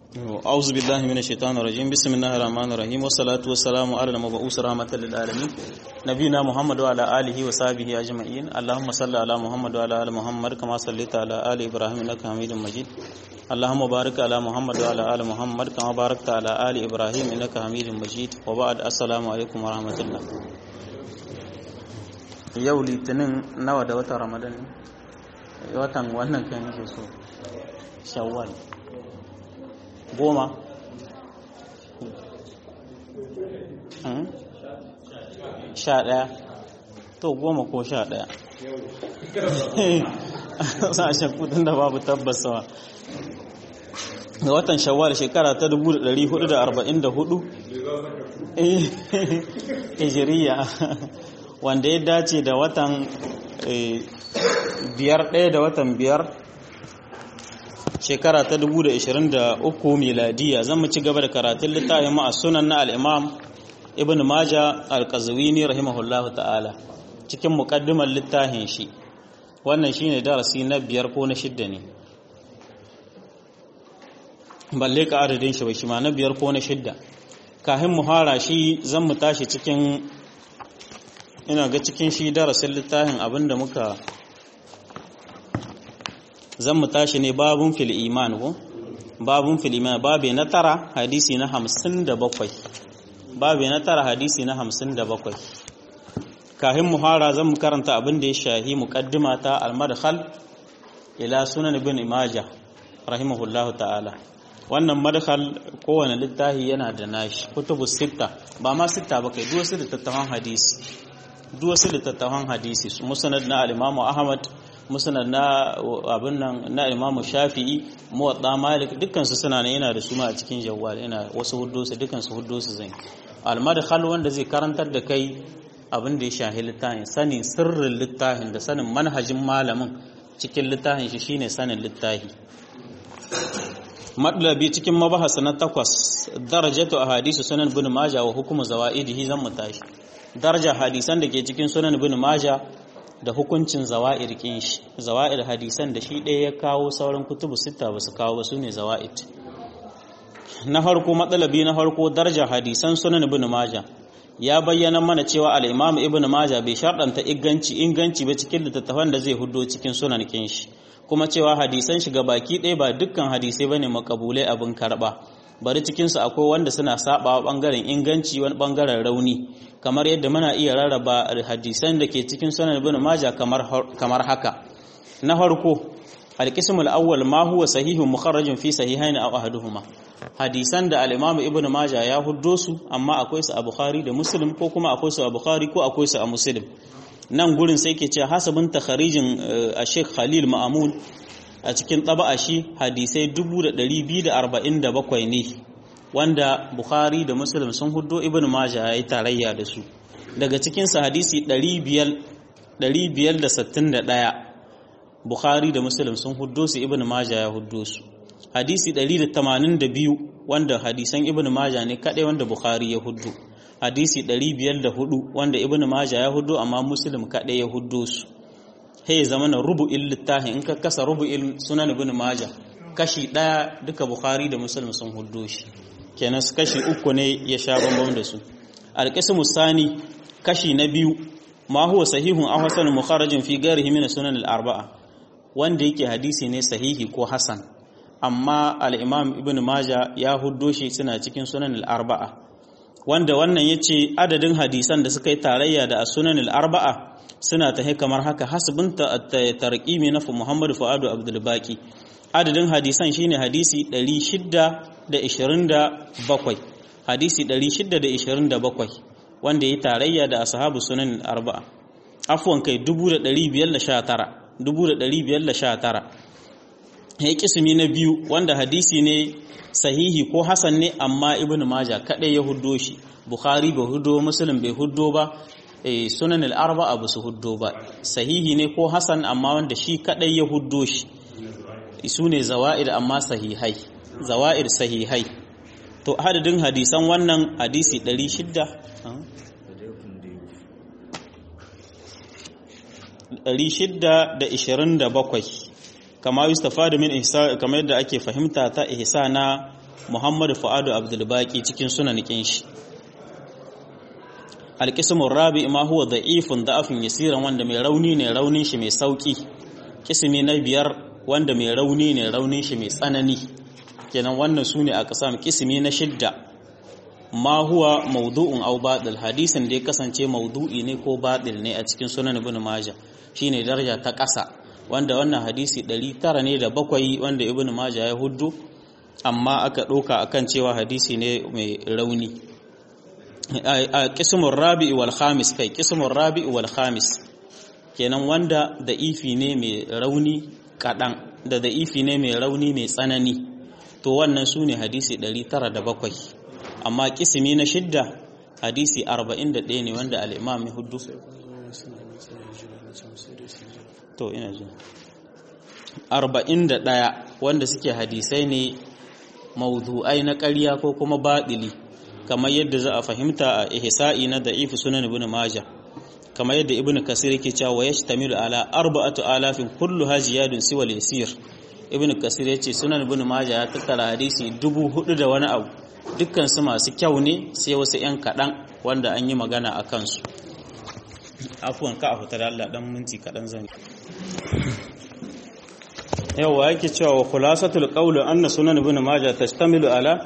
أعوذ بالله من الشيطان الرجيم بسم الله الرحمن الرحيم والصلاة والسلام على المبعوث رحمة للعالمين نبينا محمد وعلى آله وصحبه أجمعين اللهم صل على محمد وعلى آل محمد كما صليت على آل إبراهيم إنك حميد مجيد اللهم بارك على محمد وعلى آل محمد كما باركت على آل إبراهيم إنك حميد مجيد وبعد السلام عليكم ورحمة الله yau litinin nawa da watan ramadan watan wannan kan yake so shawwal goma sha ɗaya to goma ko sha ɗaya sashen kudin da babu tabbasawa ga watan shawwal shekara ta 1444 hijiriya wanda ya dace da watan biyar ɗaya da watan biyar shekara ta 2023 miladiya zan mu ci gaba da karatun littafin ma'a sunan na al'imam ibn maja al-qazwini rahimahullahu ta'ala cikin muƙaddimar littafin shi wannan shine darasi na biyar ko na shidda ne balle ka adadin shi ba shi ma na biyar ko na shidda kahin mu fara shi zan mu tashi cikin ina ga cikin shi darasin littafin abinda muka zan mu tashi ne babun fil iman ko babun fil iman babe na tara hadisi na hamsin da bakwai babe na tara hadisi na hamsin da bakwai kahin muhara zan mu karanta abin da ya shahi muqaddima ta al-madkhal ila sunan ibn majah rahimahullahu ta'ala wannan madkhal kowane littafi yana da nashi kutubu sitta ba ma sitta ba kai duk wasu littattafan hadisi duk wasu littattafan hadisi musnad na al-imam ahmad musnad na abin nan na Imam Shafi'i Muwatta Malik dukkan su suna nan yana da su ma a cikin jawwal yana wasu huddosu dukkan su huddosu zan al-madkhal wanda zai karantar da kai abin da ya shahi littafin sanin sirrin littafin da sanin manhajin malamin cikin littafin shi shine sanin littafi madlabi cikin mabahasa na takwas darajatu ahadisu sunan ibn majah wa hukumu zawaidihi zan mutashi daraja hadisan da ke cikin sunan ibn majah da hukuncin zawa'ir kin shi zawa'ir hadisan da shi ɗaya ya kawo sauran kutubu sita ba su kawo ba su ne zawa'id na farko matsalabi na farko darajar hadisan sunan ibn maja ya bayyana mana cewa al-imam ibn maja bai sharɗanta inganci inganci ba cikin littattafan da zai hudo cikin sunan kin shi kuma cewa hadisan shi ga baki ɗaya ba dukkan hadisai bane makabulai abin karɓa bari cikinsu akwai wanda suna saba bangaren inganci wani bangaren rauni kamar yadda muna iya rarraba hadisan da ke cikin sunan ibn maja kamar haka na farko alqismul awwal ma huwa sahihun mukharrajun fi sahihain aw ahaduhuma hadisan da al-imam ibn maja ya huddo su amma akwai su a bukhari da muslim ko kuma akwai su a bukhari ko akwai su a muslim nan gurin sai ke ce hasabin takharijin a sheikh khalil ma'amun a cikin ɗaba'a shi hadisai 247 ne wanda Bukhari da Muslim sun hudo Ibn Majah ya yi tarayya da su daga cikinsa hadisi 561 Bukhari da Muslim sun hudo su Ibn Majah ya hudo su hadisi 182 wanda hadisan Ibn Majah ne kaɗai wanda Bukhari ya hudo hadisi 504 wanda Ibn Majah ya hudo amma Muslim kaɗai ya hudo su he zama na rubu'in littafin in ka kasa rubu'in sunan ibn maja kashi daya duka bukhari da muslim sun huddo shi kenan kashi uku ne ya sha bambam da su alqismu sani kashi na biyu ma huwa sahihun aw hasan mukharrajin fi ghairihi min sunan al-arba'a wanda yake hadisi ne sahihi ko hasan amma al-imam ibn maja ya huddo shi suna cikin sunan al-arba'a wanda wannan yace adadin hadisan da suka yi tarayya da sunan al-arba'a suna ta kamar haka hasbinta tarqimi na Muhammad Fuadu Abdul Baqi adadin hadisan shine hadisi 627 hadisi 627 wanda yayi tarayya da ashabu sunan arba'a afwan kai 1519 1519 ya kismi na biyu wanda hadisi ne sahihi ko hasan ne amma ibnu maja kadai ya huddo shi bukhari bai huddo muslim bai huddo ba sunan al'arba abu su huddo ba sahihi ne ko hasan amma wanda shi kadai ya huddo shi su ne zawa'ir amma sahihai zawa'ir sahihai to hadadin hadisan wannan hadisi 600 627 kama yustafadu min ihsa kamar yadda ake fahimta ta ihsa na muhammad fu'adu abdulbaki cikin sunanikin shi alƙismin rabi ma huwa da'ifun da'afin yasiran wanda mai rauni ne raunin shi mai sauki kismi na biyar wanda mai rauni ne raunin shi mai tsanani kenan wannan su ne a ƙasam kismi na shidda ma huwa maudu'un au batil hadisin da ya kasance maudu'i ne ko batil ne a cikin sunan ibn majah shine daraja ta ƙasa wanda wannan hadisi 900 ne da bakwai wanda ibn majah ya huddu amma aka ɗauka akan cewa hadisi ne mai rauni a kismun rabi'i wal khamis kai kismun rabi'i wal khamis kenan wanda da ifi ne mai rauni kaɗan da da ifi ne mai rauni mai tsanani to wannan su ne hadisi 907 amma kismi na shidda hadisi 41 ne wanda al'imam ya hudu to ina ji 41 wanda suke hadisai ne mawdu'ai na ƙarya ko kuma baɗili kamar yadda za a fahimta a ihsa'i na da'ifu sunan ibn majah kamar yadda ibn kasir yake cewa wa yashtamilu ala arba'atu alafin kullu hajiyadun siwa yasir ibn kasir yace sunan ibn majah ya tattara hadisi dubu hudu da wani abu dukkan su masu kyau ne sai wasu yan kadan wanda an yi magana a kansu afuwan ka a fita da Allah dan minti kadan zan yawa yake cewa wa khulasatul qawl anna sunan ibn majah tashtamilu ala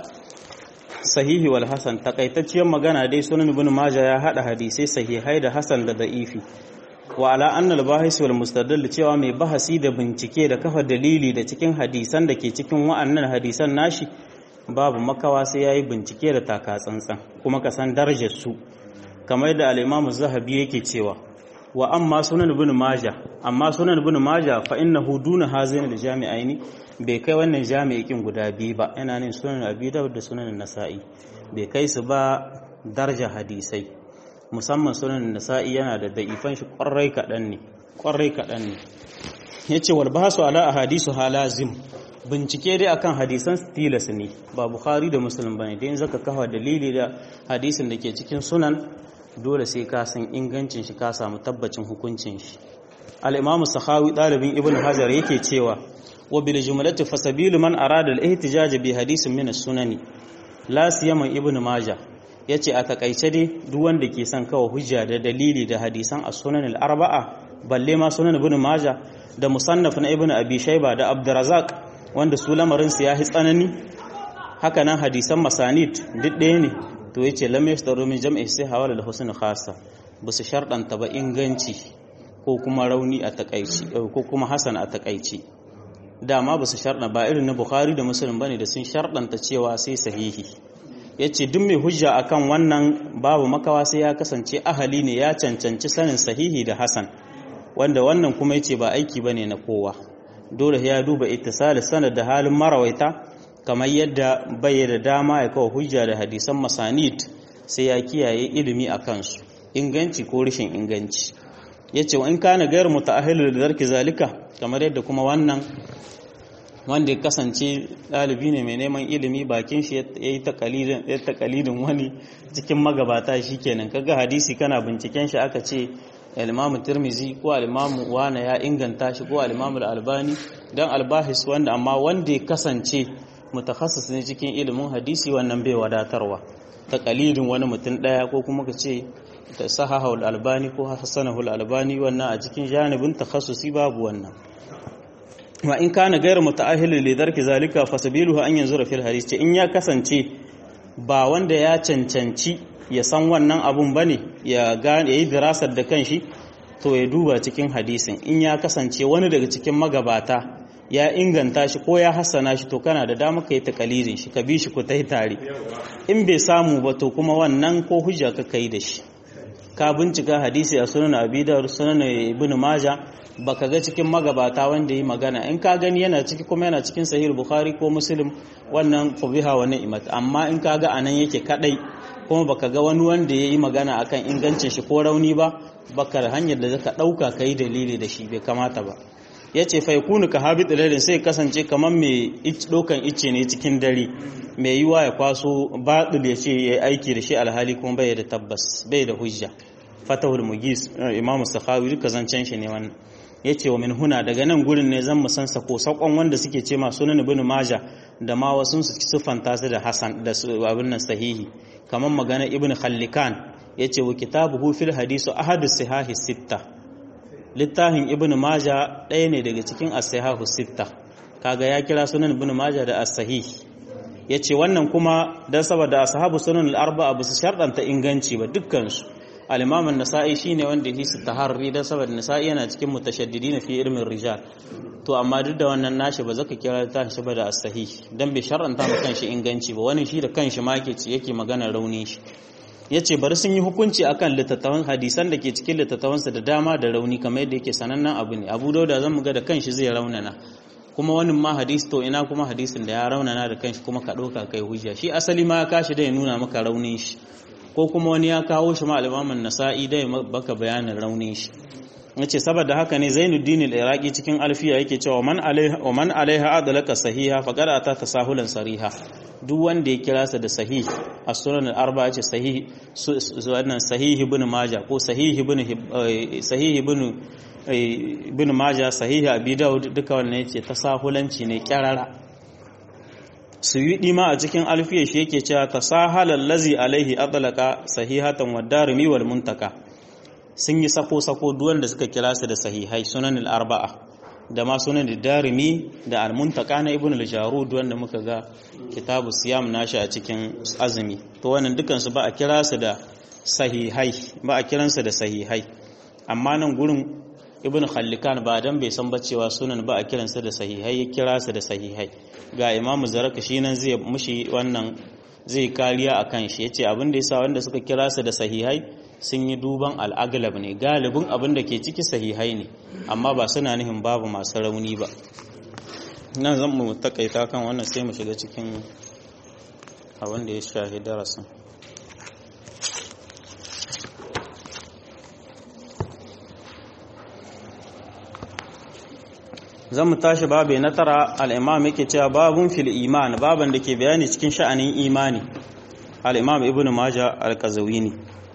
sahihi wal hasan takaitacciyar magana dai sunan ibn majah ya hada hadisai sahihai da hasan da da'ifi wa ala anna al bahis wal mustadall cewa mai bahasi da bincike da kafa dalili da cikin hadisan da ke cikin wa'annan hadisan nashi babu makawa sai yayi bincike da taka tsantsan kuma ka san darajar su kamar da al-imam zahabi yake cewa wa amma sunan ibn majah amma sunan ibn majah fa innahu duna hazain al-jami'aini bai kai wannan jami'in guda biyu ba yana ne sunan abi da sunan nasa'i bai kai su ba darja hadisai musamman sunan nasa'i yana da da'ifan shi kwarai kaɗan ne kwarai kaɗan ne yace wal bahasu ala ahadisu halazim bincike dai akan hadisan tilas ne ba bukhari da muslim bane dai in zaka kafa dalili da hadisin da ke cikin sunan dole sai ka san ingancin shi ka samu tabbacin hukuncin shi al-imam sakhawi dalibin ibn hajar yake cewa wa bil jumlati fasabilu man arada al-ihtijaj bi hadisin min as-sunani la siyama ibn majah yace a takaice dai duk wanda ke son kawo hujja da dalili da hadisan as-sunan al-arba'a balle ma sunan ibn majah da musannaf na ibn abi shayba da abdurrazzaq wanda su lamarin su yahi tsanani haka nan hadisan masanid duk ɗaya ne to yace lam yashtaru min jam'i sai hawala da husn khassa basu sharɗanta ba inganci ko kuma rauni a takaici ko kuma hasan a takaici dama basu sharɗa ba irin na bukhari da muslim bane da sun sharɗanta cewa sai sahihi yace duk mai hujja akan wannan babu makawa sai ya kasance ahali ne ya cancanci sanin sahihi da hasan wanda wannan kuma yace ba aiki bane na kowa dole ya duba ittisal sanad da halin marawaita kamar yadda bai da dama ya kawo hujja da hadisan masanid sai ya kiyaye ilimi a kansu inganci ko rashin inganci ya ce wa in kana gayar muta'ahilu da zarki zalika kamar yadda kuma wannan wanda ya kasance ɗalibi ne mai neman ilimi bakin shi ya yi takalidin wani cikin magabata shi kenan kaga hadisi kana binciken shi aka ce alimamu tirmizi ko alimamu wana ya inganta shi ko alimamu albani don albahis wanda amma wanda ya kasance mutakhasis ne cikin ilimin hadisi wannan bai wadatarwa ta kalidin wani mutum daya ko kuma ka ce ta sahahul albani ko hasanahul albani wannan a cikin janibin takhassusi babu wannan wa in kana gairu muta'ahhil li darki zalika fasabiluhu an yanzura fil hadis ce in ya kasance ba wanda ya cancanci ya san wannan abun bane ya gane yayi dirasar da kanshi to ya duba cikin hadisin in ya kasance wani daga cikin magabata ya inganta shi ko ya hassana shi to kana da dama ka yi takalidin shi ka bi shi ku ta tare in bai samu ba to kuma wannan ko hujja ka kai da shi ka bincika hadisi a sunan abi da sunan ibn maja baka ga cikin magabata wanda yi magana in ka gani yana ciki kuma yana cikin sahih bukhari ko muslim wannan fabiha wa ni'mat amma in ka ga anan yake kadai kuma baka ga wani wanda yayi magana akan ingancin shi ko rauni ba baka da hanyar da zaka dauka kai dalili da shi bai kamata ba ya ce faikunu ka habi tsilalin sai kasance kamar mai ɗaukan icce ne cikin dare mai yiwa ya kwaso baɗul ya ce ya yi aiki da shi alhali kuma bai da tabbas bai da hujja fatahul mugis imam sakhawi duka zancen shi ne wannan ya ce wa min huna daga nan gurin ne zan musan sako sakon wanda suke ce ma sunan ibn maja da ma wasu su siffanta su da hasan da abin nan sahihi kamar magana ibn khallikan yace wa kitabuhu fil hadisu ahadu sihahi sitta littafin ibn maja ɗaya ne daga cikin as-sihahu sitta kaga ya kira sunan ibn maja da as-sahih yace wannan kuma dan saboda ashabu sunan al-arba'a ba su sharɗanta inganci ba dukkan su al-imam an-nasa'i shine wanda yake su taharri dan saboda nasa'i yana cikin mutashaddidin fi ilmin rijal to amma duk da wannan nashi ba zaka kira ta shi ba da as-sahih dan bai shar'anta mu kanshi inganci ba wani shi da kanshi ma yake ci yake magana rauni shi yace bari sun yi hukunci akan littattafan hadisan da ke cikin littattafansa da dama da rauni kamar yadda yake sanannen abu ne Abu Dawud zan ga da kanshi zai raunana kuma wani ma hadisi to ina kuma hadisin da ya raunana da kanshi kuma ka ɗauka kai hujja shi asali ma ya kashi da ya nuna maka raunin shi ko kuma wani ya kawo shi ma al nasa'i da ya baka bayanin raunin shi yace saboda haka ne Zainuddin al-Iraqi cikin alfiya yake cewa man alaiha wa man alaiha adalaka sahiha faqad ata tasahulan sariha duk wanda ya kira sa da sahih as-sunan al-arba'a ce sahih wannan sahih ibn majah ko sahih ibn sahih ibn ibn majah sahih abi daud duka wannan yace tasahulanci ne kyarara suyudi ma a cikin alfiya shi yake cewa tasahalal lazi alaihi adalaka sahihatan wad darimi wal muntaka sun yi sako-sako duwan da suka kira su da sahihai sunan al-arba'a da ma sunan da darimi da al-muntaka na ibn al-jarud wanda muka ga kitabu siyam nashi a cikin azumi to wannan dukan su ba a kira su da sahihai ba a kiran su da sahihai amma nan gurin ibn khallikan ba dan bai san ba cewa sunan ba a kiran su da sahihai ya kira su da sahihai ga imam zaraka shi nan zai mushi wannan zai kariya akan shi yace abin da yasa wanda suka kira su da sahihai sun yi duban al'aglab ne galibin abin da ke ciki sahihai ne amma ba suna nihin babu masu rauni ba nan zan mu takaita kan wannan sai mu shiga cikin abin da ya shahi darasin zan mu tashi babu na tara al'imam yake cewa babun fil iman baban da ke bayani cikin sha'anin imani al'imam ibn maja al-kazawini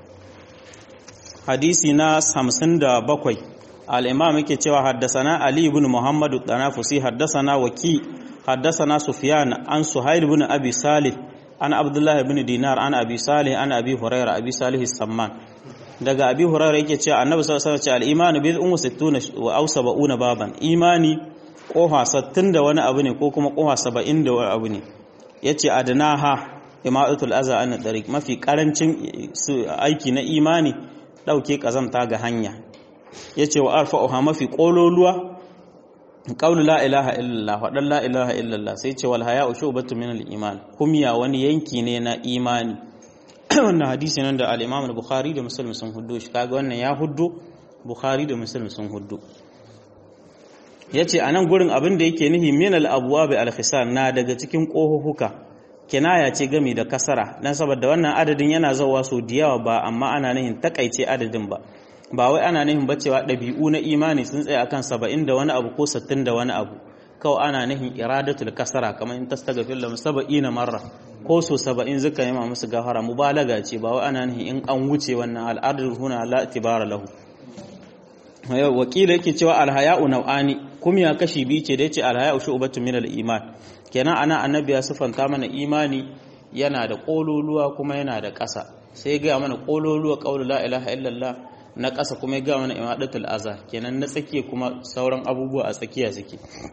hadisi na hamsin da bakwai al'imam yake cewa haddasana Ali ibn Muhammadu ɗanafusi haddasana waki haddasana Sufyan an Suhail ibn Abi Salih an Abdullah ibn Dinar an Abi Salih an Abi Huraira Abi Salih Samman daga Abi Huraira yake cewa Annabi sallallahu alaihi wasallam al-imanu bid'un wa sittuna wa aw sab'una baban imani koha 60 da wani abu ne ko kuma koha 70 da wani abu ne yace adnaha ima'atul aza an tariq mafi karancin aiki na imani ɗauke ƙazamta ga hanya ya ce wa alfa'uha mafi ƙololuwa ƙaunu la ilaha illallah waɗan la ilaha illallah sai ce wal haya ushe ubatu min iman kumya wani yanki ne na imani wannan hadisi nan da al-imam bukhari da muslim sun huddo shi kaga wannan ya huddo bukhari da muslim sun huddo yace anan gurin abin da yake nihi min al-abwab al-khisar na daga cikin ƙohuhuka kinaya ce gami da kasara dan saboda wannan adadin yana zawa so da yawa ba amma ana nihin takaice adadin ba ba wai ana nihin bacewa ɗabi'u na imani sun tsaya akan saba'in da wani abu ko sittin da wani abu kawai ana nihin iradatul kasara kamar in tastaghfir lahum saba'ina marra ko so saba'in zuka yi ma musu gafara mubalaga ce ba wai ana nihin in an wuce wannan al'adar huna la tibara lahu wakila yake cewa alhaya'u nau'ani kumya kashi biyu ce da yace alhaya'u shu'batun min al-iman kenan ana annabi ya sifanta mana imani yana da kololuwa kuma yana da ƙasa sai ga mana kololuwa qaulu la ilaha illallah na ƙasa kuma ya ga mana imadatul aza kenan na tsakiya kuma sauran abubuwa a tsakiya suke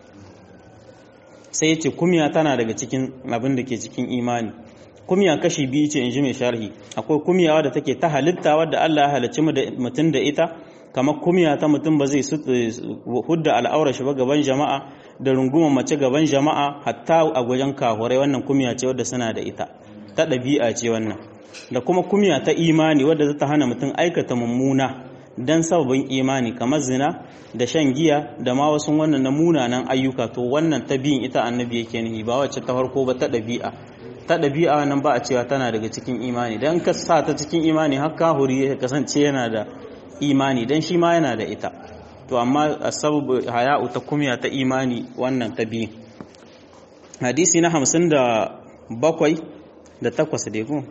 sai yace kumya tana daga cikin abin da ke cikin imani kumya kashi biyu ce in ji mai sharhi akwai kumya wadda take ta halitta wadda Allah ya halicci mutum da ita kamar kumya ta mutum ba zai hudda al'aura shi ba gaban jama'a da rungumar mace gaban jama'a hatta a gwajen kahurai wannan kumya ce wadda suna da ita ta ɗabi'a ce wannan da kuma kumya ta imani wadda za ta hana mutum aikata mummuna don sababin imani kamar zina da shan giya da ma wasu wannan na munanan ayyuka to wannan ta biyun ita annabi yake nihi ba wacce ta farko ba ta ɗabi'a ta ɗabi'a nan ba a cewa tana daga cikin imani don ka sa ta cikin imani har kahuri ya kasance yana da imani dan shi ma yana da ita to amma sababu haya'u ta kumya ta imani wannan ta biyu hadisi na hamsin da bakwai da takwas da ku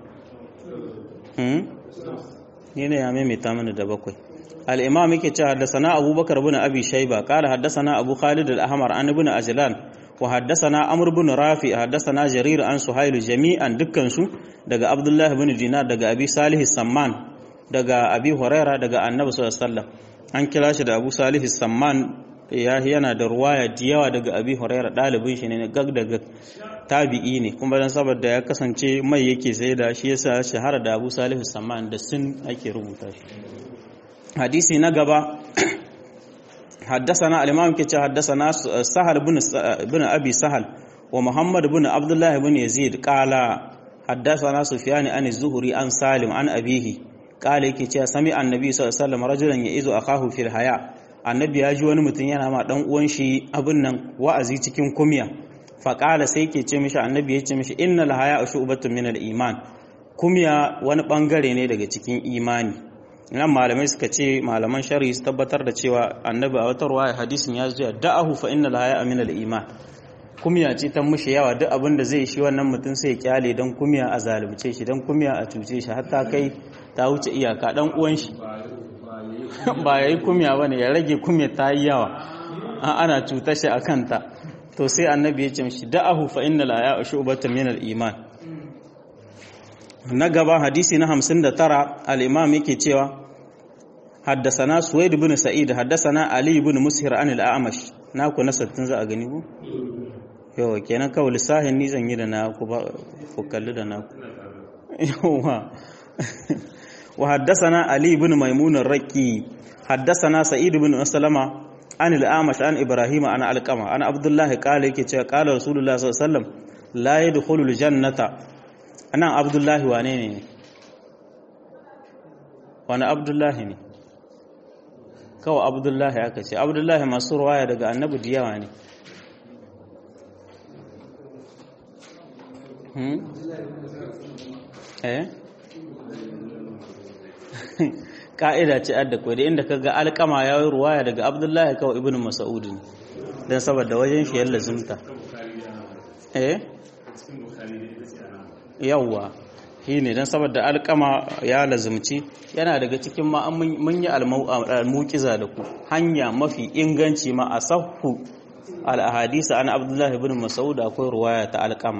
ne ne ya maimaita mana da bakwai al'imam yake ce haddasana abubakar bin abi shaiba kala haddasana abu khalid al-ahmar an ibn ajlan wa haddathana amr ibn rafi haddathana jarir an suhailu jami'an dukkan su daga abdullah ibn dinar daga abi salih samman daga abi huraira daga annabi sallallahu alaihi wasallam an kira shi da abu salih samman ya yana da ruwaya da yawa daga abi huraira dalibin shi ne gag daga tabi'i ne kuma dan saboda ya kasance mai yake sai da shi yasa shahara da abu salih samman da sun ake rubuta shi hadisi na gaba حدثنا الإمام كتاب حدثنا سهل بن بن أبي سهل ومحمد بن عبد الله بن يزيد قال حدثنا سفيان عن الزهري عن سالم عن أبيه قال كتاب سمع النبي صلى الله عليه وسلم رجلا يئذ أخاه في الحياة annabi ya ji wani mutum yana ma dan uwan shi abin nan wa'azi cikin kumya faƙala sai ke ce mishi annabi ya ce mishi innal haya shu'batun min al iman kumya wani bangare ne daga cikin imani nan malamai suka ce malaman shari'i su tabbatar da cewa annabi a wata ruwaya hadisin ya zuwa da'ahu fa innal haya min al iman kumya ce ta mushi yawa duk abin da zai shi wannan mutum sai ya kyale dan kumya a zalunce shi dan kumya a cuce shi hatta kai ta wuce iyaka dan uwan shi ba yayi kumya bane ya rage kumya ta yi yawa ana cutar shi akan ta to sai annabi ya ce mishi da'ahu fa innal haya shu'batun min al iman na gaba hadisi na hamsin da tara al'imam yake cewa haddasana suwaid bin sa'id haddasana ali bin mushir an al'amash na ku na sattin za a gani ku? yawa kenan kawai lissahin ni zan yi da na ku ba ku kalli da na ku yawa wa haddasana ali bin maimunan raki haddasana sa'id bin salama an al'amash an ibrahim an alƙama an abdullahi kala yake cewa kala rasulullah sallallahu alaihi wasallam la yadkhulul jannata anan abdullahi wane ne wani abdullahi ne kawai abdullahi aka ce abdullahi masu ruwaya daga annabi da yawa ne eh ka'ida ce adda kwai da inda ka ga alkama ya yi ruwaya daga abdullahi kawai ibn mas'ud ne don saboda wajen shi yalla zumta eh yawwa shi ne don saboda alkama ya lazumci yana daga cikin ma mun yi almukiza da ku hanya mafi inganci ma a sahu al'ahadisa an abdullahi bin masaud akwai ruwaya ta alkama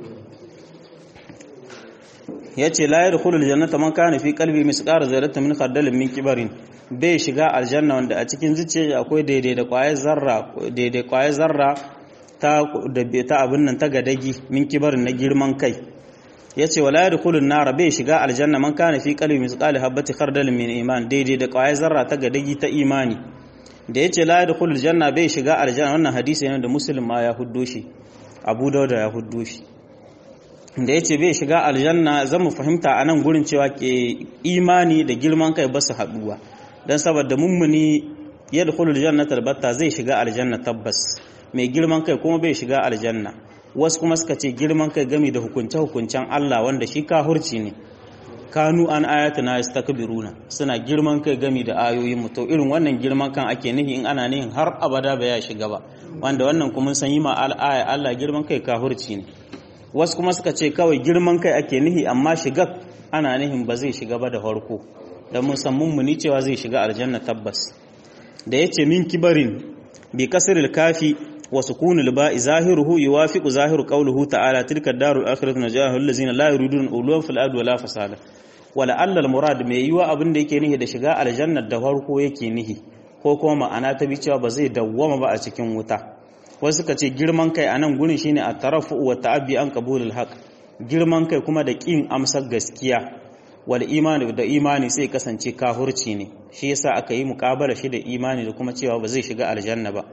ya ce layar hulul jannata man kana fi kalbi misqar zarratin min khardalin min kibarin bai shiga aljanna wanda a cikin zuciya akwai daidai da kwayar zarra daidai kwayar zarra ta da ta abin nan ta gadagi min kibarin na girman kai yace wala yadkhulun nar bai shiga aljanna man kana fi qalbi misqali habati khardal min iman daidai da kwayar zarra ta gadagi ta imani da yace la yadkhulul janna bai shiga aljanna wannan hadisi ne da muslim ma ya huddo shi abu dauda ya huddo shi da yace bai shiga aljanna zan mu fahimta anan gurin cewa ke imani da girman kai ba su haduwa dan saboda mummuni yadkhulul jannata albatta zai shiga aljanna tabbas mai girman kai kuma bai shiga aljanna wasu kuma suka ce girman kai gami da hukunce-hukuncen Allah wanda shi kahurci ne kanu an ayata na istakbiruna suna girman kai gami da ayoyin mu to irin wannan girman kan ake nihi in ana nihin har abada ba ya shiga ba wanda wannan kuma san yi ma al'aya Allah girman kai kahurci ne wasu kuma suka ce kawai girman kai ake nihi amma shiga ana nihin ba zai shiga ba da farko da mun san mummuni cewa zai shiga aljanna tabbas da yace min kibarin bi kasril kafi وسكون الباء ظاهره يوافق ظاهر قوله تعالى تلك الدار الآخرة نجاه الذين لا يريدون علوا في الأرض ولا فسادا ولعل المراد mai yiwa abin da yake nihi da shiga aljanna da farko yake nihi ko kuma ma'ana ta bi cewa ba zai dawwama ba a cikin wuta wasu suka ce girman kai anan gurin shine at-tarafu wa ta'abbi an qabulul haqq girman kai kuma da kin amsar gaskiya wal imani da imani sai kasance kahurci ne shi yasa aka yi muƙabala shi da imani da kuma cewa ba zai shiga aljanna ba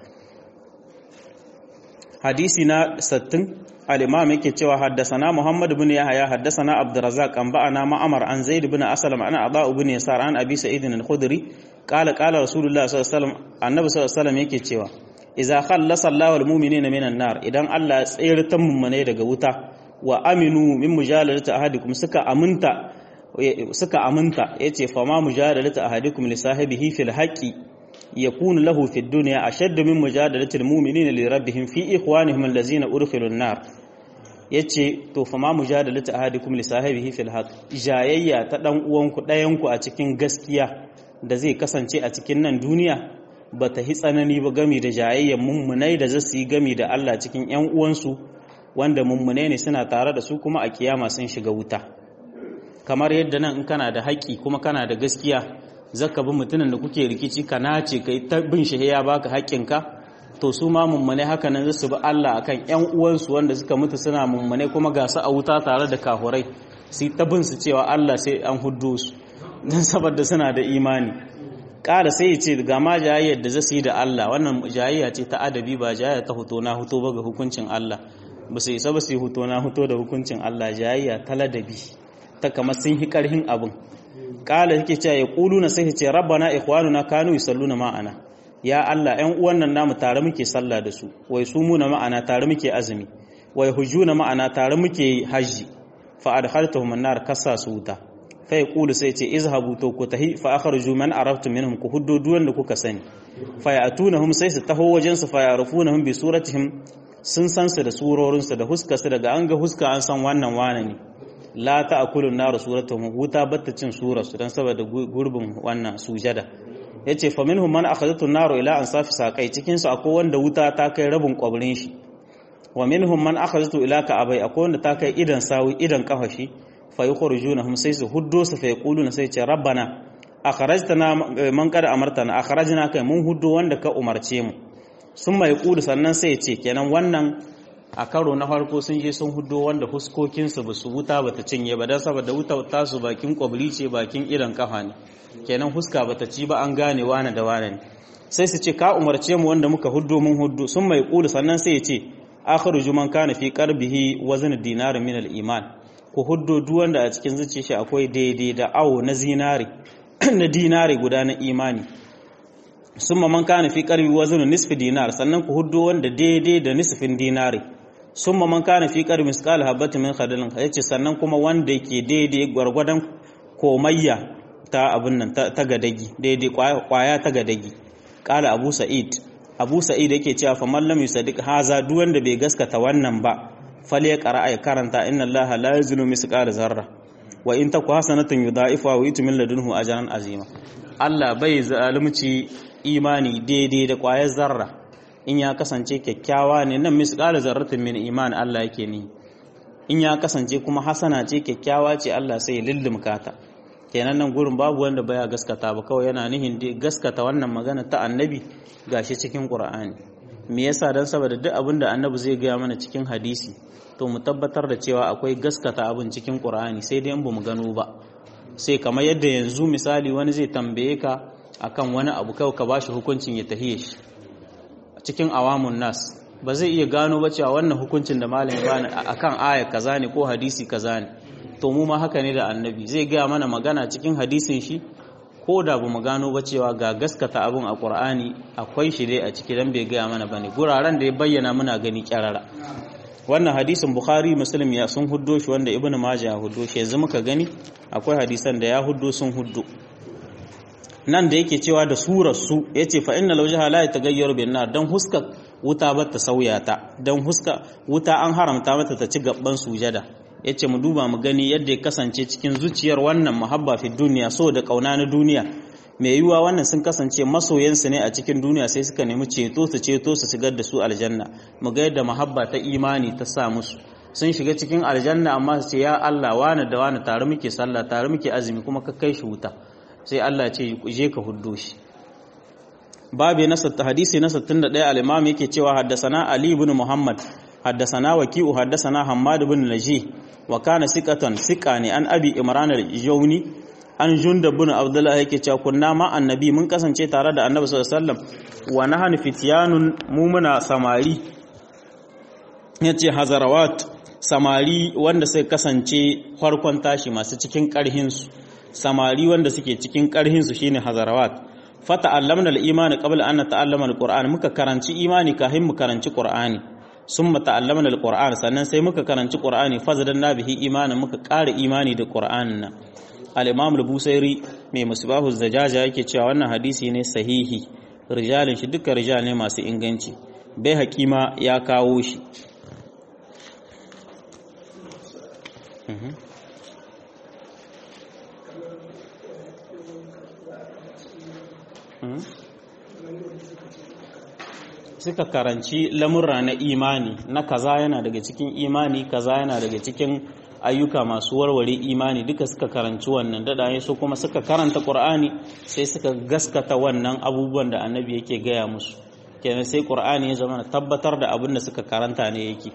hadisi na sattin al-imam yake cewa haddasana Muhammad ibn Yahya haddasana Abdurrazzaq an ba'ana Ma'amar an Zaid ibn Aslam an Aba ibn Yasar an Abi Sa'id al-Khudri qala qala Rasulullah sallallahu alaihi wasallam annabi sallallahu alaihi wasallam yake cewa idza khallasa Allahu al-mu'minina minan nar idan Allah ya tsayar ta mummune daga wuta wa aminu min mujalalati ahadikum suka aminta suka aminta yace fa ma mujalalati ahadikum li sahibihi fil haqqi يكون له في الدنيا أشد من مجادلة المؤمنين لربهم في إخوانهم الذين أدخلوا النار yace to fa ma mujadalatu ahadikum li sahibihi fil haqq jayayya ta dan uwanku dayanku a cikin gaskiya da zai kasance a cikin nan duniya ba ta hi tsanani ba gami da jayayyen mummunai da zasu yi gami da Allah cikin ‘yan uwansu wanda mummunai ne suna tare da su kuma a kiyama sun shiga wuta kamar yadda nan in kana da haƙƙi kuma kana da gaskiya zaka bi mutumin da kuke rikici ka nace kai ta bin shi ya baka haƙƙinka to su ma mummunai haka nan zasu bi Allah akan ‘yan uwansu wanda suka mutu suna mummunai kuma ga su a wuta tare da kahurai su ta bin su cewa Allah sai an huddo su don saboda suna da imani ƙara sai ya ce ga ma jayayyar da zasu yi da Allah wannan jayayya ce ta adabi ba jayayya ta huto na huto ba ga hukuncin Allah ba su isa ba su yi huto na huto da hukuncin Allah jayayya ta ladabi ta kamar sun yi ƙarhin abin ƙala yake cewa ya ƙulu na sai ce rabbana ikhwanuna kanu yusalluna ma'ana ya Allah ƴan uwan nan namu tare muke sallah da su wai su muna ma'ana tare muke azumi wai hujjuna ma'ana tare muke hajji fa adkhaltuhum an-nar kasa su wuta fa yaqulu sai ce izhabu to ku tahi fa akhruju man araftum minhum ku huddu duwan da kuka sani fa yatunahum sai su taho wajen su fa ya'rifunahum bi suratihim sun san su da surorin su da huska su daga an ga huska an san wannan wane ne la ta'kulu an-nar suratuhum wuta batta cin surar su dan saboda gurbin wannan sujada yace fa minhum man akhadhatu an-nar ila ansafi saqai cikin su akwai wanda wuta ta kai rabin kwabrin shi wa minhum man akhadhatu ila ka'abai akwai wanda ta kai idan sawi idan kafashi fa yukhrijunahum sai su huddo su fa yaquluna sai ce rabbana akhrajtana man qad amartana akhrajna kai mun huddo wanda ka umarce mu sun mai kudu sannan sai ya ce kenan wannan a karo na farko sun je sun huddo wanda huskokin su basu wuta bata cinye ba dan saboda wuta ta su bakin kwabri ce bakin idan kafa ne kenan huska bata ci ba an gane wane da wane ne sai su ce ka umarce mu wanda muka huddo mun huddo sun mai kudu sannan sai ya ce akhiru man kana fi qarbihi wazn dinar min al-iman ku huddo duk wanda a cikin zuciyar shi akwai daidai da awo na zinari na dinari guda na imani summa man kana fi qarbi wazn nisfi dinar sannan ku huddo wanda daidai da nisfin dinari summa man kana fi qarbi misqal habatin min khardalin yace sannan kuma wanda yake daidai gwargwadon komayya ta abin nan ta gadagi daidai kwaya ta gadagi qala abu sa'id abu sa'id yake cewa fa man lam yusaddiq haza duk wanda bai gaskata wannan ba fal ya qara ay karanta inna allaha la yazlimu misqala zarra wa in taku hasanatan yudha'ifa wa yuti min ladunhu ajran azima Allah bai zalunci imani daidai da kwayar zarra in ya kasance kyakkyawa ne nan misqala zarratin min iman Allah yake ni in ya kasance kuma hasana ce kyakkyawa ce Allah sai ya lullumka ta kenan nan gurin babu wanda baya gaskata ba kawai yana nihin gaskata wannan magana ta annabi gashi cikin qur'ani me yasa dan saboda duk abin da annabi zai gaya mana cikin hadisi to mu tabbatar da cewa akwai gaskata abin cikin qur'ani sai dai in bamu gano ba sai kamar yadda yanzu misali wani zai tambaye ka akan wani abu kawai ka bashi hukuncin ya tahiye shi cikin awamun nas ba zai iya gano ba cewa wannan hukuncin da malami bani akan aya kaza ne ko hadisi kaza ne to mu ma haka ne da annabi zai gaya mana magana cikin hadisin shi ko da ba mu gano ba cewa ga gaskata abin a ƙur'ani akwai shi dai a ciki dan bai gaya mana bane guraren da ya bayyana muna gani kyarara wannan hadisin bukhari muslim ya sun huddo shi wanda ibnu majah ya huddo shi yanzu muka gani akwai hadisan da ya huddo sun huddo nan da yake cewa da surar su yace fa innal wajha la yataghayyaru bin nar dan huska wuta ba ta sauya ta dan huska wuta an haramta mata ta ci gabban sujada yace mu duba mu gani yadda ya kasance cikin zuciyar wannan muhabba fi duniya so da kauna na duniya mai yiwuwa wannan sun kasance masoyansu ne a cikin duniya sai suka nemi ceto su ceto su shigar da su aljanna mu ga yadda muhabba ta imani ta sa musu sun shiga cikin aljanna amma su ce ya Allah wani da wani tare muke sallah tare muke azumi kuma ka kai shi wuta sai Allah ce je ka huddo shi babu na hadisi na 61 al-imam yake cewa haddasana ali ibn muhammad haddasana waki'u haddasana hammad ibn najih wa kana siqatan siqani an abi imran al-jawni an junda bin abdullahi yake cewa kunna ma annabi mun kasance tare da annabi sallallahu alaihi wasallam wa nahnu fityanun mu muna samari yace hazarawat samari wanda sai kasance farkon tashi masu cikin karhin su samari wanda suke cikin karhin su shine hazarawat fata allamna al-iman qabla an nata'allama al-qur'an muka karanci imani kafin mu karanci qur'ani summa ta'allamna al-qur'an sannan sai muka karanci qur'ani fazadanna bihi imanin muka ƙara imani da qur'anin nan al-imam al-busairi mai musbahu zajaja yake cewa wannan hadisi ne sahihi rijalin shi duka rijal ne masu inganci bai hakima ya kawo shi suka karanci lamurra na imani na kaza yana daga cikin imani kaza yana daga cikin ayyuka masu warware imani duka suka karanci wannan dadaye su kuma suka karanta qur'ani sai suka gaskata wannan abubuwan da annabi yake gaya musu kenan sai qur'ani ya zama tabbatar da abin da suka karanta ne yake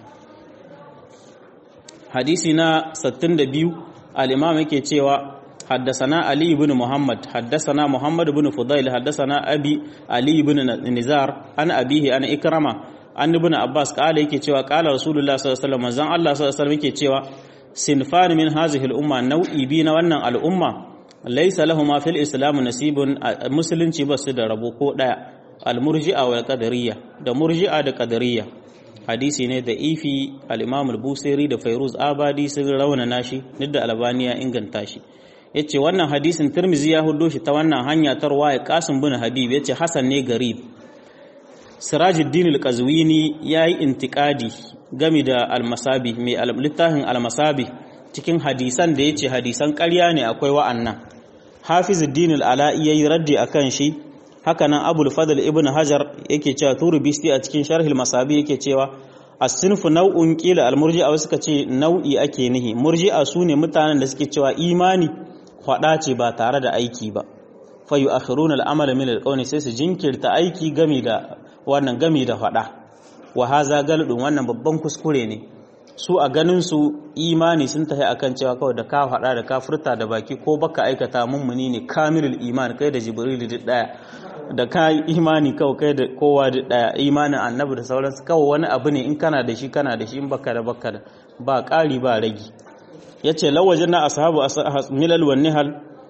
hadisi na 62 al-imam yake cewa حدثنا علي بن محمد حدثنا محمد بن فضيل حدثنا أبي علي بن نزار عن أبيه عن إكرمة عن ابن عباس قال yake cewa قال رسول الله صلى الله عليه وسلم manzon Allah sallallahu alaihi wasallam yake cewa sinfan min hadhihi al-umma nau'i bi na wannan al'umma laysa lahumu fil islam nasibun musulunci ba su da rabo ko daya al-murji'a wal qadariyya da murji'a da qadariyya hadisi ne da ifi al-imam al-busiri da fairuz abadi sun rawana nashi duk da albaniya inganta shi ya ce wannan hadisin turmizi ya hudo shi ta wannan hanya ta ruwa ya kasim bin habib ya ce hasan ne garib sirajuddin al-qazwini ya yi intikadi gami da almasabi mai littafin almasabi cikin hadisan da ya ce hadisan ƙarya ne akwai wa'annan hafizuddin al-ala'i ya yi raddi a kan shi hakanan abul fadl ibn hajar yake cewa turubisti a cikin sharhil masabi yake cewa as-sinfu nau'un qila al-murji'a wasu suka ce nau'i ake nihi murji'a sune mutanen da suke cewa imani faɗa ce ba tare da aiki ba fayu akhiruna al'amala min alqawli sai su jinkirta aiki game da wannan game da faɗa wa haza galudun wannan babban kuskure ne su a ganin su imani sun tafi akan cewa kawai da ka faɗa da ka furta da baki ko baka aikata mummuni ne kamilul iman kai da jibril duk daya da ka imani kawai kai da kowa duk daya imanin annabi da sauransu kawai wani abu ne in kana da shi kana da shi in baka da baka da ba ƙari ba ragi ya ce lawajen na ashabu milal wa nihal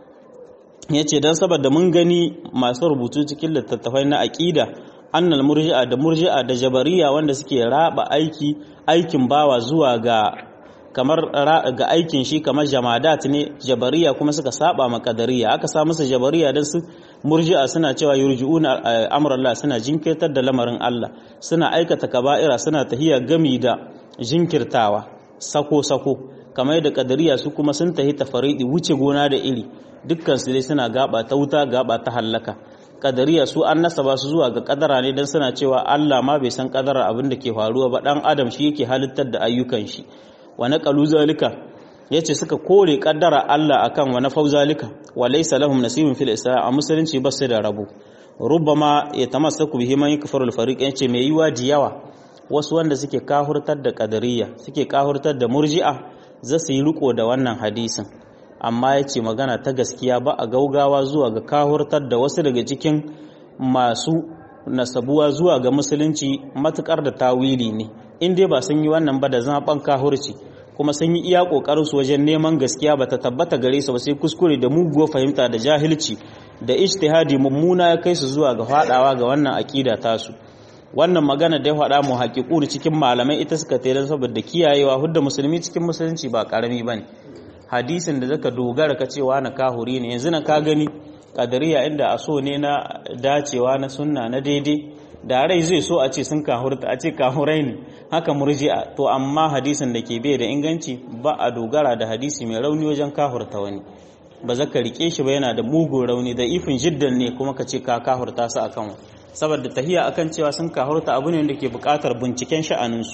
ya ce don saboda mun gani masu rubutu cikin littattafai na aƙida annal murji'a da murji'a da jabariya wanda suke raba aiki aikin bawa zuwa ga kamar ga aikin shi kamar jamadat ne jabariya kuma suka saba ma kadariya aka sa musu jabariya don su murji'a suna cewa yurji'una amrallah suna jinkirtar da lamarin Allah suna aikata kaba'ira suna tahiya gami da jinkirtawa sako sako kamar yadda kadariya su kuma sun tahi tafaridi wuce gona da iri dukkan su dai suna gaba ta wuta gaba ta hallaka kadariya su an nasaba su zuwa ga kadara ne dan suna cewa Allah ma bai san kadara abin da ke faruwa ba dan adam shi yake halittar da ayyukan shi wa naqalu zalika yace suka kore kaddara Allah akan wa nafau zalika wa laysa lahum nasibun fil islam a musulunci ba su da rabo rubbama yatamassaku bihi man yakfuru al fariq yace mai yiwa diyawa wasu wanda suke kahurtar da kadariya suke kahurtar da murji'a za su yi riko da wannan hadisin amma ya ce magana ta gaskiya ba a gaugawa zuwa ga kahurtar da wasu daga cikin masu nasabuwa zuwa ga musulunci matukar da tawili ne in dai ba sun yi wannan ba da zaɓen kahurci kuma sun yi iya ƙoƙarin su wajen neman gaskiya ba ta tabbata gare su ba sai kuskure da muguwar fahimta da jahilci da ijtihadi mummuna ya kai su zuwa ga faɗawa ga wannan aƙida tasu wannan magana da ya faɗa mu haƙiƙu cikin malamai ita suka tere saboda kiyayewa hudda musulmi cikin musulunci ba ƙarami ba ne hadisin da zaka dogara ka cewa na kahuri ne yanzu na ka gani kadariya inda a so ne na dacewa na sunna na daidai da rai zai so a ce sun kahurta a ce kahurai ne haka murji'a to amma hadisin da ke bai da inganci ba a dogara da hadisi mai rauni wajen kahurta wani ba zaka rike shi ba yana da mugun rauni da ifin jiddan ne kuma ka ce ka kahurta su akan saboda tahiya akan cewa sun kahurta abu ne da ke buƙatar binciken sha'aninsu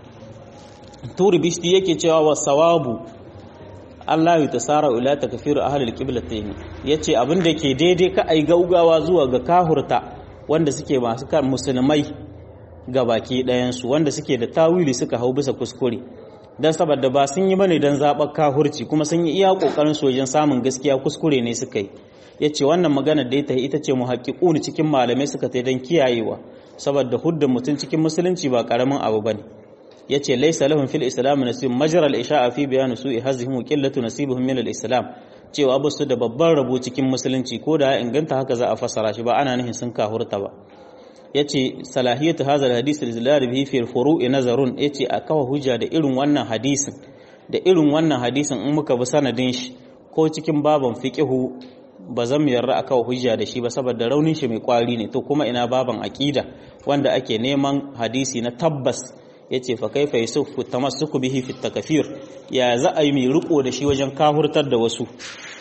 turi bishti yake cewa wa sawabu Allah ya tasara ila takfiru ahlul qiblatayn yace abin da ke daidai ka ai gaugawa zuwa ga kahurta wanda suke masu kan musulmai ga baki ɗayan su wanda suke da tawili suka hau bisa kuskure dan saboda ba sun yi bane dan zabar kahurci kuma sun yi iya kokarin su wajen samun gaskiya kuskure ne suka yi yace wannan magana da ita ita ce muhaqqiqun cikin malamai suka ta dan kiyayewa saboda hudda mutun cikin musulunci ba karamin abu bane yace laysa lahum fil islam nasib majra al isha'a fi bayan su'i hazihim wa qillatu nasibuhum min al islam cewa ba su da babban rabo cikin musulunci ko da inganta haka za a fassara shi ba ana nihin sun kahurta ba yace salahiyatu hadha al hadith al bihi fi al furu'i nazarun yace a kawa hujja da irin wannan hadisin da irin wannan hadisin in muka bi sanadin shi ko cikin baban fiqihu ba zan mu yarda aka hujja da shi ba saboda raunin shi mai kwari ne to kuma ina baban aqida wanda ake neman hadisi na tabbas yace fa kaifa yusufu tamassuku bihi fi takfir ya za a yi mai riko da shi wajen kahurtar da wasu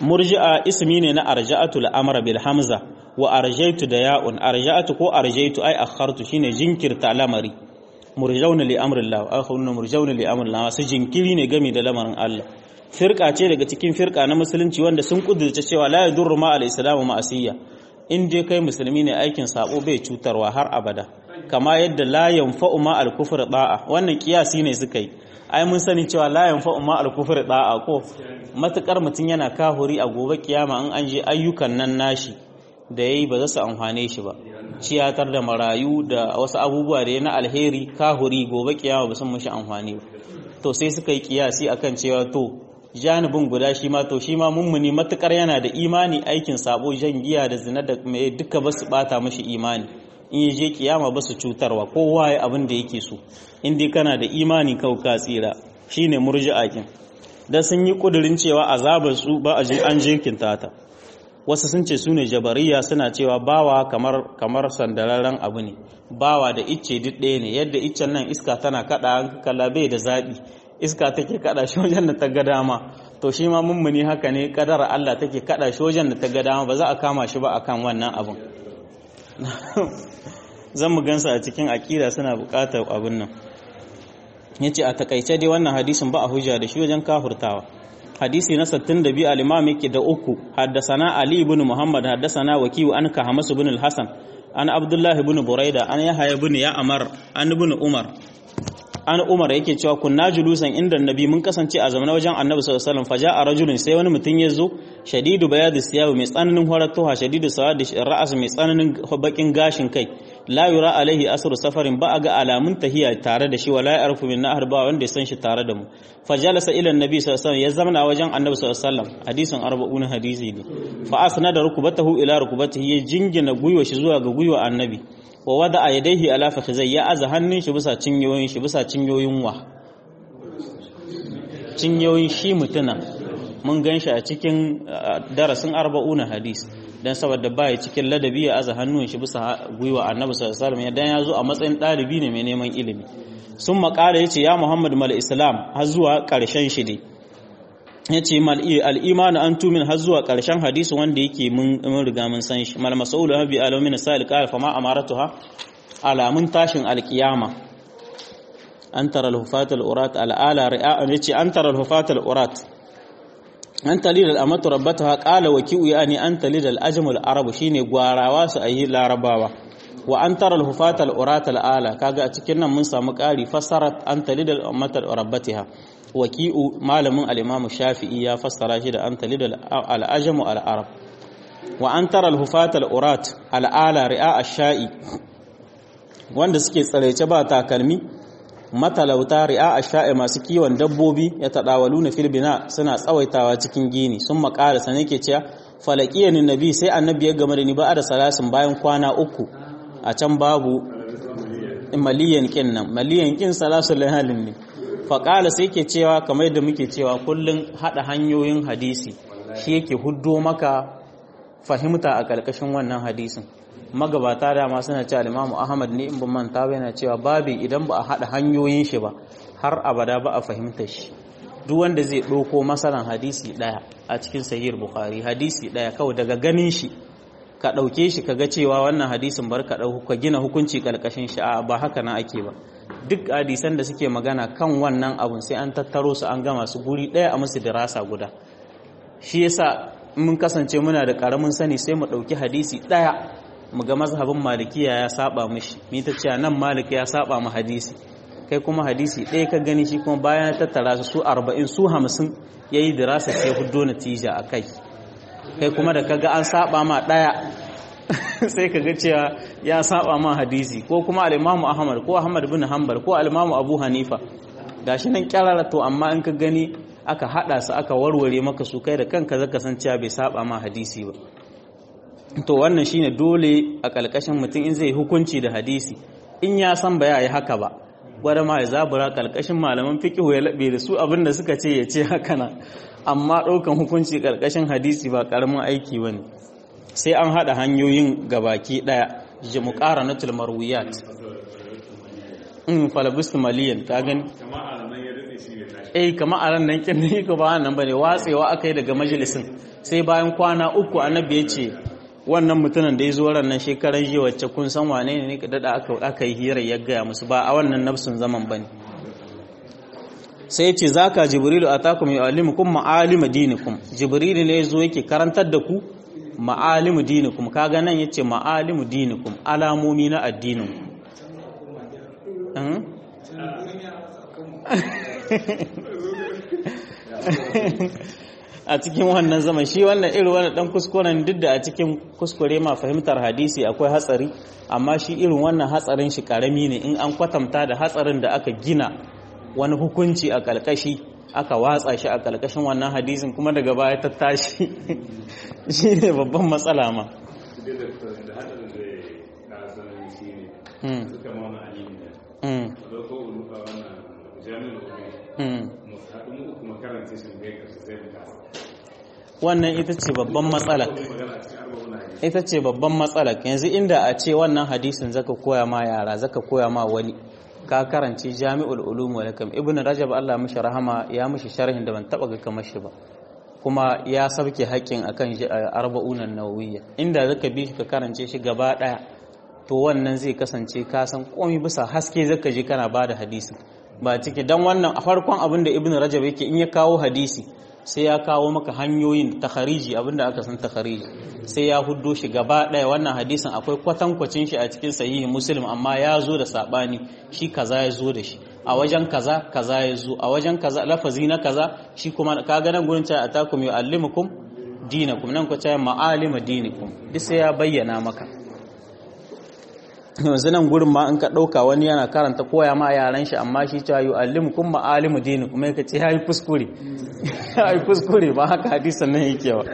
murji'a ismi ne na arja'atu al-amra bil hamza wa arjaitu da ya'un arja'atu ko arjaitu ai akhartu shine jinkirta lamari murjauna li amrillah akhunna murjauna li amrillah su jinkiri ne game da lamarin Allah firqa ce daga cikin firqa na musulunci wanda sun kudurce cewa la yadurru ma al-islamu ma'asiyya in dai kai musulmi ne aikin sabo bai cutarwa har abada kama yadda la yanfa'u ma al-kufr da'a wannan kiyasi ne suka yi ai mun sani cewa la yanfa'u ma al-kufr da'a ko matukar mutun yana kahuri a gobe kiyama in an je ayyukan nan nashi da yayi ba za su amfane shi ba ciyatar da marayu da wasu abubuwa da na alheri kahuri gobe kiyama ba sun mushi amfani ba to sai suka yi kiyasi akan cewa to janibin guda shi ma to shi ma mummuni matukar yana da imani aikin sabo jan giya da zina da mai duka ba su bata mashi imani in ya je kiyama ba su cutarwa kowa ya abin da yake so in dai kana da imani kau ka tsira shine murji'a kin da sun yi kudirin cewa azabar su ba a an jirkinta ta wasu sun ce su ne jabariya suna cewa bawa kamar kamar sandararren abu ne bawa da icce duk ɗaya ne yadda iccen nan iska tana kada kalabe da zaɓi iska take kada shi wajen da ta ga dama to shi ma mummuni haka ne kadara Allah take kada shi wajen da ta ga dama ba za a kama shi ba akan wannan abun zan mu gansa a cikin akida suna buƙatar abun nan yace a takaice dai wannan hadisin ba a hujja da shi wajen kafurtawa hadisi na 62 al-imam yake da uku haddasana ali ibn muhammad haddasana wakiyu an kahamas ibn al-hasan an abdullah ibn buraida an yahya ibn ya'mar an ibn umar an umar yake cewa kunna julusan inda annabi mun kasance a zamanin wajen annabi sallallahu alaihi wasallam faja rajulun sai wani mutum ya zo shadidu bayad siyab mai tsananin horatuha shadidu sawad ra'as mai tsananin bakin gashin kai la yura alaihi asru safarin ba ga alamun tahiya tare da shi wala yarfu min nahar ba wanda ya san shi tare da mu fajalasa ila annabi sallallahu alaihi wasallam ya zamana wajen annabi sallallahu alaihi wasallam hadisin 40 hadisi ne fa asnada rukbatahu ila rukbatihi ya jingina guywa shi zuwa ga guywa annabi wa wada a yadaihi ala fakhizai ya aza hannun shi bisa cinyoyin shi bisa cinyoyin wa cinyoyin shi mutuna mun gan shi a cikin darasin arba'una hadis dan saboda baya cikin ladabi ya aza hannun shi bisa gwiwa annabi sallallahu alaihi wasallam dan ya zo a matsayin dalibi ne mai neman ilimi sun makara yace ya muhammad mal islam har zuwa karshen shi dai yace mal al-iman an tumin har zuwa karshen hadisi wanda yake mun riga mun san shi mal masaul habi alamin sa'il qala fa ma amaratuha alamun tashin alkiyama an tara al-hufat al-urat al-ala ri'a yace an tara al-hufat al-urat an talil al-amatu rabbataha qala wa ki'u yani an talil al-ajm al-arab shine gwarawa su ayi larabawa wa an tara al-hufat al-urat al-ala kaga a cikin nan mun samu ƙari fasarat an talil al-amatu rabbataha waki'u malamin al-imamu shafi'i ya fassara shi da an talid al-ajam al-arab wa an tara al-hufat al-urat al-ala ri'a ash-sha'i wanda suke tsarece ba takalmi matalauta ri'a ash-sha'i masu kiwon dabbobi ya tadawaluna fil bina suna tsawaitawa cikin gini sun makara sane ke cewa falaqiyani nabi sai annabi ya game da ni ba da salasin bayan kwana uku a can babu maliyan kin nan maliyan kin salasul halin ne faƙala sai ke cewa kamar da muke cewa kullum haɗa hanyoyin hadisi shi yake huddo maka fahimta a ƙarƙashin wannan hadisin magabata dama suna cewa limamu ahmad ne in ban manta ba yana cewa babi idan ba a haɗa hanyoyin shi ba har abada ba a fahimta shi duk wanda zai ɗauko masalan hadisi ɗaya a cikin sahih bukhari hadisi ɗaya kawai daga ganin shi ka ɗauke shi ka ga cewa wannan hadisin bar ka ɗauka ka gina hukunci ƙarƙashin shi a ba haka na ake ba duk hadisan da suke magana kan wannan abun sai an tattaro su an gama su guri ɗaya a musu dirasa guda shi yasa mun kasance muna da ƙaramin sani sai mu ɗauki hadisi ɗaya mu ga mazhabin malikiya ya saba mishi ni ta ce nan malik ya saba mu hadisi kai kuma hadisi ɗaya ka gani shi kuma bayan ya tattara su su arba'in su hamsin ya yi dirasa sai huddo natija a kai kai kuma da kaga an saba ma ɗaya sai ka ga cewa ya saba ma hadisi ko kuma al-Imam Ahmad ko Ahmad bin Hanbal ko al-Imam Abu Hanifa gashi nan kyarara to amma in ka gani aka hada su aka warware maka su kai da kanka zaka san cewa bai saba ma hadisi ba to wannan shine dole a kalkashin mutum in zai hukunci da hadisi in ya san ba yi haka ba gwada ma ya zabura kalkashin malaman fiqh ya labe da su abinda suka ce ya ce haka na amma ɗaukan hukunci kalkashin hadisi ba karamin aiki bane sai an haɗa hanyoyin gabaki ɗaya ji mu ƙara na tulmarwiyat in falabist maliyan ta gani eh kamar a ran nan kin ne ko ba nan bane watsewa aka yi daga majalisin sai bayan kwana uku annabi ya ce wannan mutumin da ya zo ran nan shekaran jiya wacce kun san wane ne ka dada aka aka yi hira ya gaya musu ba a wannan nafsun zaman bane sai ya ce zaka jibrilu atakum yu'allimukum ma'alim dinikum jibrilu ne zo yake karantar da ku ma'alimu dinikum kaga nan yace ma'alimu dinikum alamomi na addinin a cikin wannan zaman shi wannan irin wannan dan kuskuren duk da a cikin kuskure ma fahimtar hadisi akwai hatsari amma shi irin wannan hatsarin shi karami ne in an kwatanta da hatsarin da aka gina wani hukunci a kalkashi aka watsa shi a kalkashin wannan hadisin kuma daga baya ta tashi shi ne babban matsala ma wannan ita ce babban matsala ita ce babban matsala yanzu inda a ce wannan hadisin zaka koya ma yara zaka koya ma wani ka karanci jami'ul ulum wal hikam ibnu rajab Allah mishi rahama ya mishi sharhin da ban taba ga kamar shi ba kuma ya sabke haƙƙin akan arba'unan nawawiyya inda zaka bi shi ka karance shi gaba daya to wannan zai kasance ka san komai bisa haske zaka ji kana bada hadisi ba ciki dan wannan a farkon abin da ibnu rajab yake in ya kawo hadisi sai ya kawo maka hanyoyin takhariji abinda aka san takhariji sai ya huddo shi gaba ɗaya wannan hadisin akwai kwatankwacin shi a cikin sahihi muslim amma ya zo da sabani shi kaza ya zo da shi a wajen kaza kaza ya zo a wajen kaza lafazi na kaza shi kuma kaga nan gurin ta atakum yu'allimukum dinakum nan ku ta ma'alima dinikum duk sai ya bayyana maka yanzu nan gurin ma in ka ɗauka wani yana karanta koya ma yaran shi amma shi cewa yu'allimukum ma'alimu dinikum mai ka ce ya yi fuskure ya yi fuskure ba haka hadisan nan yake ba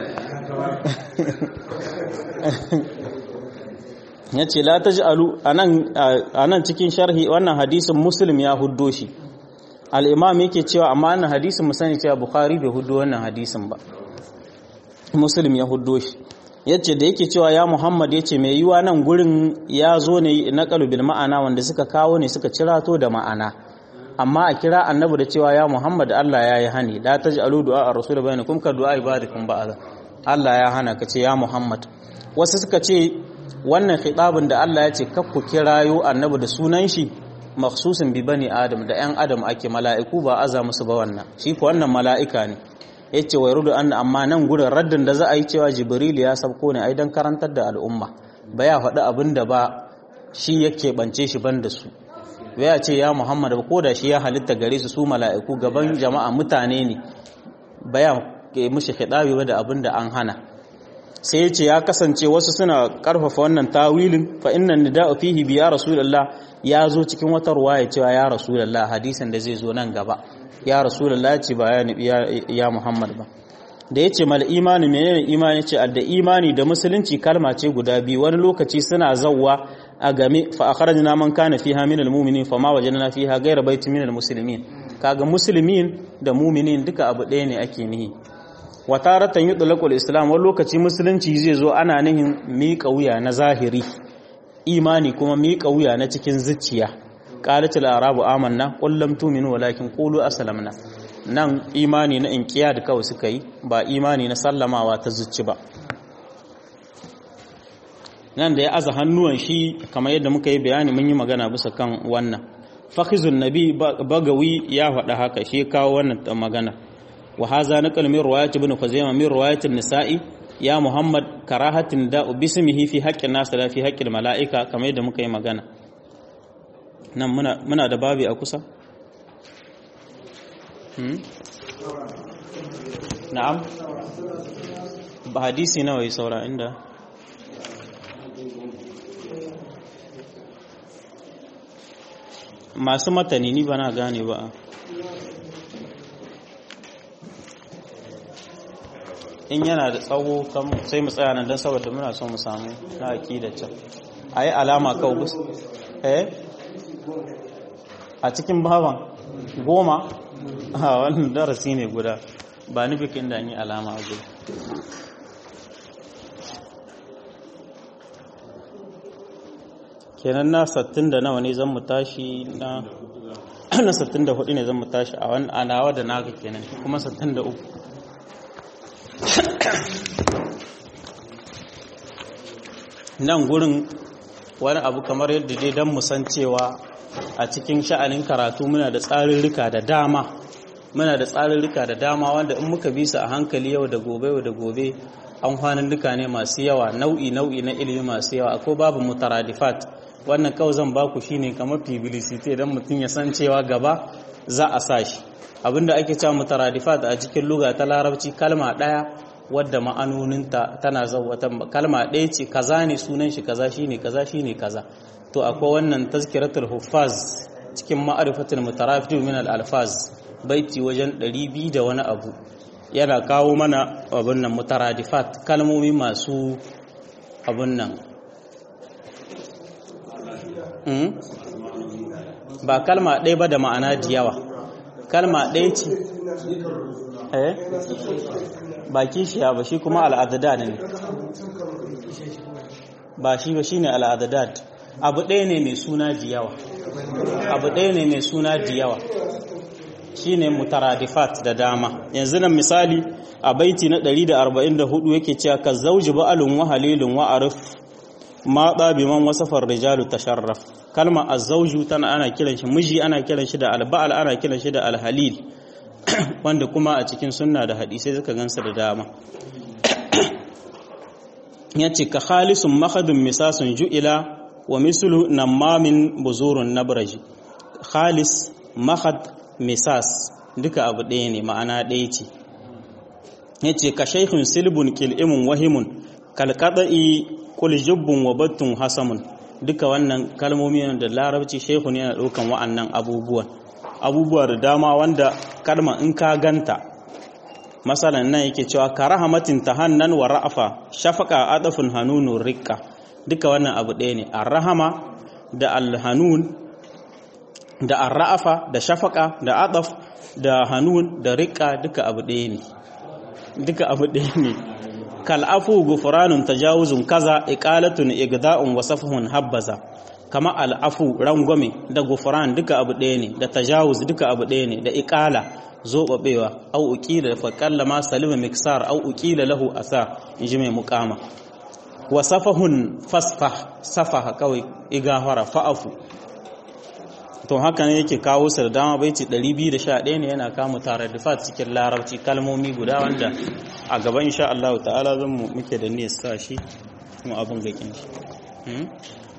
ya ce la ta ji'alu a nan cikin sharhi wannan hadisin muslim ya huddo shi al'imam yake cewa amma wannan hadisin mu sani cewa bukhari bai huddo wannan hadisin ba muslim ya huddo shi yace da yake cewa ya muhammad yace mai yiwa nan gurin ya zo ne na bil ma'ana wanda suka kawo ne suka cirato da ma'ana amma a kira annabi da cewa ya muhammad Allah ya yi hani la taj'alu du'a ar-rasul bainakum ka du'a ibadikum ba'da Allah ya hana ka ce ya muhammad wasu suka ce wannan khitabin da Allah ya ce kakku kirayo annabi da sunan shi makhsusin bi bani adam da yan adam ake mala'iku ba aza musu ba wannan shi ko wannan mala'ika ne yace wa yarudu anna amma nan gurin raddin da za a yi cewa jibril ya sabko ne ai dan karantar da al'umma ba ya faɗi abin da ba shi yake bance shi ban da su ya ce ya muhammad ba ko da shi ya halitta gare su su mala'iku gaban jama'a mutane ne ba ya mushi hidabi ba da abin da an hana sai yace ya kasance wasu suna karfafa wannan tawilin fa inna nida'u fihi bi ya rasulullah ya zo cikin wata ruwaya cewa ya rasulullah hadisin da zai zo nan gaba ya rasulullah ce ba ya ya muhammad ba da yace mal imani menene imani ce adda imani da musulunci kalma ce guda biyu wani lokaci suna zawwa a game fa akhrajna man kana fiha min almu'minin fama wajadna fiha ghayra baitin min almuslimin kaga muslimin da mu'minin duka abu ɗaya ne ake nihi wa taratan yutlaqul islam wani lokaci musulunci zai zo ana nihin miƙa wuya na zahiri imani kuma miƙa wuya na cikin zuciya qalatul arabu amanna qul lam tu'minu walakin qulu aslamna nan imani na inkiya da kawai suka yi ba imani na sallamawa ta zuci ba nan da ya aza hannuwan shi kamar yadda muka yi bayani mun yi magana bisa kan wannan fakhizun nabi bagawi ya faɗa haka shi kawo wannan magana wa haza naqal min riwayat ibn khuzaimah min riwayat an-nisa'i ya muhammad karahatin da'u bismihi fi haqqin nas la fi haqqil mala'ika kamar yadda muka yi magana nan muna muna da babi a kusa na'am ba hadisi nawa yi saura inda masu matani ni ba na gane ba in yana da tsawo sai mu tsaya nan don saboda muna son mu samu na aki da can a yi alama kawo bus eh a cikin baban goma a wannan darasi ne guda ba ni bikin da yi alama a guda kenan na sattin da nawa ne zan mu tashi na wannan 64 ne zan mu tashi a wani anawa da naka kenan kuma 63 nan gurin wani abu kamar yadda dai don musan cewa a cikin sha'anin karatu muna da tsarurruka da dama muna da tsarurruka da dama wanda in muka bi su a hankali yau da gobe yau da gobe an hannunduka ne masu yawa nau'i nau'i na ilimi masu yawa akwai babu mutaradifat wannan kawai zan baku shine kamar publicity dan mutum ya san cewa gaba za a sa shi abinda ake cewa mutaradifat a cikin luga ta larabci kalma daya wadda ma'anoninta tana zawata kalma ɗaya ce kaza ne sunan shi kaza shine kaza shine kaza to akwai wannan tazkiratul huffaz cikin ma'arifatul mutarafid min al-alfaz baiti wajen 200 da wani abu yana kawo mana abin nan mutaradifat kalmomi masu abin nan ba kalma ɗaya ba da ma'ana da yawa kalma ɗaya ce eh ba kishiya ba shi kuma al'adadad ne ba shi ba shi ne al'adadad abu ɗaya ne mai suna da yawa abu ɗaya ne mai suna da yawa shi ne mutaradifat da dama yanzu nan misali a baiti na 144 yake cewa ka zauji ba'alun wa halilun wa arif ma ɗabi man wasafar rijalu tasharraf kalma azzauju tana ana kiran shi miji ana kiran shi da alba'al ana kiran shi da alhalil wanda kuma a cikin sunna da hadisai suka gansa da dama ya ce ka khalisun mahadun misasun ju'ila wa misulu namamin buzurun nabraji khalis mahad misas duka abu ɗaya ne ma'ana ɗaya ce ya ce ka shaikun silbun kil'imun wahimun kalkaɗa'i kuljubbun wa battun hasamun duka wannan kalmomi da larabci shaikun yana ɗaukan wa'annan abubuwan abubuwa da dama wanda kalma in ka ganta masalan nan yake cewa ka rahamatin tahannan wa ra'afa shafaka adafun hanunun rikka duka wannan abu ɗaya ne arrahama da alhanun da arra'afa da shafaka da adaf da hanun da rikka duka abu ɗaya ne duka abu ɗaya ne kal'afu gufranun tajawuzun kaza iqalatun igda'un wa safhun habbaza kama al'afu rangwame da gufran duka abu ɗaya ne da tajawuz duka abu ɗaya ne da iqala zobabewa au uqila fa kallama salima miksar au uqila lahu asar inji mai muqama wa safahun fasfah safaha kawai igahara fa'afu to haka ne yake kawo su da dama baiti 211 ne yana kama tare da fat cikin larabci kalmomi guda wanda a gaban insha Allah ta'ala zan mu muke da niyyar sa shi kuma abin gakin shi